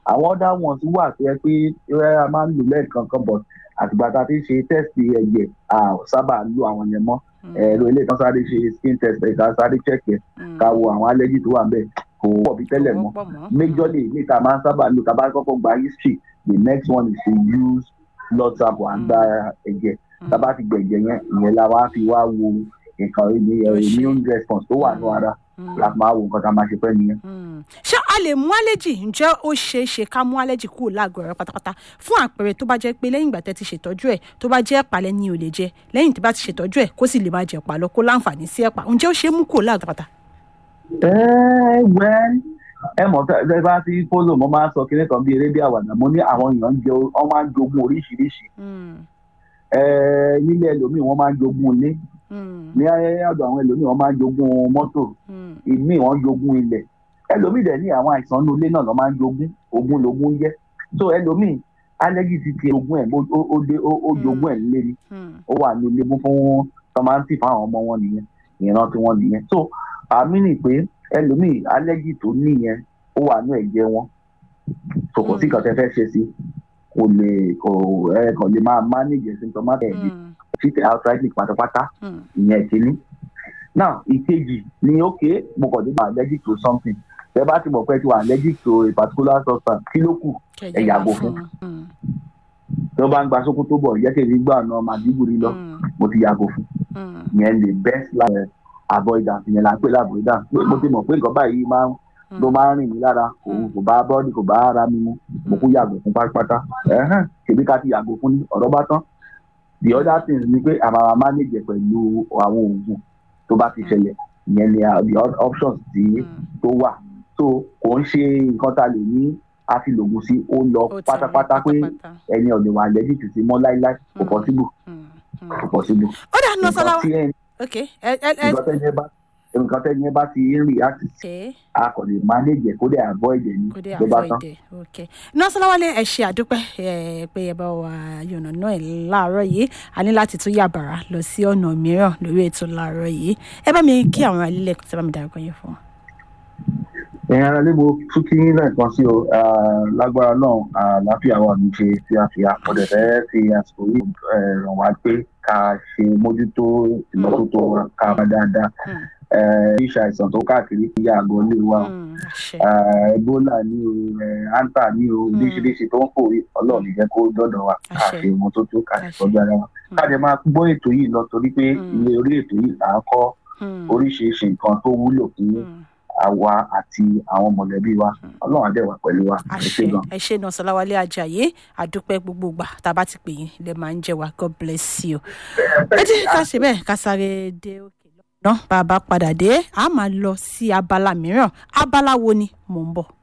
àwọn other ones wà tó yẹ pé ẹ a máa ń lò lẹ́ẹ̀kankan but àtìgbà tá a ti ṣe test ẹ̀jẹ̀ a ò sábà lo àwọn yẹn mọ́ ẹ̀rọ ilé ìtàn sáré ṣe skin test ẹ̀ ká sáré check ẹ̀ ká wo àwọn allergy tó wà ń bẹ̀ kò pọ̀ bí tẹ́lẹ̀ mọ́ majorly ní ìta máa ń sábà lò tá a bá kọ́kọ́ gba history the next one is to use blood sample and gba ẹ̀jẹ̀ tá a bá ti gbẹ̀jẹ̀ yẹn ìyẹn la wá fi wá wo nǹkan immune response tó wà ní ara láti máa wo nǹkan tá a máa ṣe fẹ́ nìyẹn. ṣé a lè mú allergy ǹjẹ́ ó ṣeé ṣe ká mú allergy kúrò láàgọ̀ rẹ pátápátá fún àpẹẹrẹ tó bá jẹ́ pé lẹ́yìn ìgbà tẹ́ ti ṣètọ́jú ẹ̀ tó bá jẹ́ ẹ̀pà lẹ́ni ò lè jẹ lẹ́yìn tó bá ti ṣètọ́jú ẹ̀ kó sì lè máa jẹ ẹ̀pà lọ kó láǹfààní sí ẹ̀pà ǹjẹ́ ó ṣeé mú kúrò láàgọ̀ pátá. ẹ wẹ́ ẹ mọ̀ ẹ bá ti fọ́lọ̀ mo máa ń sọ kíní kan bí eré bí àwàdà mo ní àwọn èèyàn ń jẹ wọ́n máa ń jogún oríṣiríṣi nílé ẹlòmíì wọ́n máa ń jogún ilé ní ọ̀dọ̀ àwọn ẹlòmíì wọ́n máa ń jogún mọ́tò ìmíì wọ́n jogún ilẹ̀ ẹlòmíì dẹ̀ ní àwọn àìsàn inú ilé náà lọ́ máa ń jogún ogún logún jẹ́ so ẹlòmíì allergy ti ti ogún ẹ̀ ó dé ó jogún ẹ̀ nílé ni ó wà ní ilé fún tọ́mántì fún àwọn ọmọ wọn nìyẹn ìran tí wọ́n nìyẹn so àmì nì pé ẹlòmíì allergy tó níyẹn ó wà ní ẹ̀jẹ̀ wọn so kò sí nǹkan tẹ́ fẹ́ ṣe sí kò lè kò ẹ kò lè máa manage symptomatic ẹ̀ bí treat outrightly pátápátá ìyẹn kìíní now ìkejì ni ok mo kàn dé ma allergic to something tẹ bá ti mọ̀ pé ti wà allergic to a particular substance kí ló kù ẹ yàgò fún tí wọ́n bá ń gba sókún tó bọ̀ yẹ́kẹ̀lé gbà náà màdìbùrí lọ mo ti yàgò fún ìyẹn lè best like avoidance ìyẹn là ń pè ní avoidance mo ti mọ̀ pé nǹkan báyìí máa ń ló máa ń rìn mí lára kò kò bá bọ́ọ̀dì kò bá ara mi mu mo kú yàgò fún pátápátá kèmí ká ti yàgò fún ní ọ̀rọ̀ bá tán the other thing ni pé àmàmà manage pẹ̀lú àwọn oògùn tó bá ti ṣẹlẹ̀ ìyẹn ni the options tí tó wà so kò ń ṣe nǹkan tá a lè ní a ti lògùn sí ó lọ pátápátá pé ẹni ọ̀dẹ̀ wà lẹ́jì tì sí mọ́ láíláí kò possible kò possible. ó dà nù sọlá wa ok ẹ ẹ ẹ nǹkan tẹ́ni ẹ bá ti ń react sí a kò lè manage ẹ̀ kó dẹ̀ avoid ẹ̀ ní ló bá tán. nọ́sọ̀láwálé ẹ ṣe àdúpẹ́ pé ẹ bá wa yànnà náà ẹ̀ láàárọ̀ yìí a ní láti tún yàbàrà lọ sí ọ̀nà mìíràn lórí ètò láàárọ̀ yìí ẹ bá mi kí àwọn alílẹ̀ tí bá mi dárúkọ yẹn fún wọn. ẹ̀yin ara lé mo tún kí lẹ́ẹ̀kan sí o lágbára náà àlàáfíà wà ní ṣe tí a fi àpọ̀dẹ̀ fẹ́ fi àsìkò yìí ràn wá pé ká ṣe mójútó ìmọ́tótó ká bá dáadáa iṣẹ́ àìsàn tó káàkiri kí àgọ́ lè wà ebola ní o anta ní o oríṣiríṣi tó ń fò ọlọ́run jẹ́ kó dọ́dọ̀ wa ká ṣe ìmọ́tótó ká ṣe tọ́jú ara wa ká jẹ́ máa gbọ́ ètò yìí lọ torí pé ilé orí ètò yìí là ń kọ́ oríṣiríṣi nǹkan tó wúlò fún àwa àti àwọn mọ̀lẹ́bí wa ọlọ́run àdẹ̀ wà pẹ̀lú wa ẹ ṣé gan. ẹ ṣé náà sọláwálé ajayi àdúpẹ́ gbogbo gbà tá a bá ti pè yín lè máa ń jẹ wa god bless you. ẹ jẹ́ ká ṣe bẹ́ẹ̀ ká sáré dé òkè náà bá a bá padà dé a máa lọ sí abala mìíràn abala wo ni mò ń bọ̀.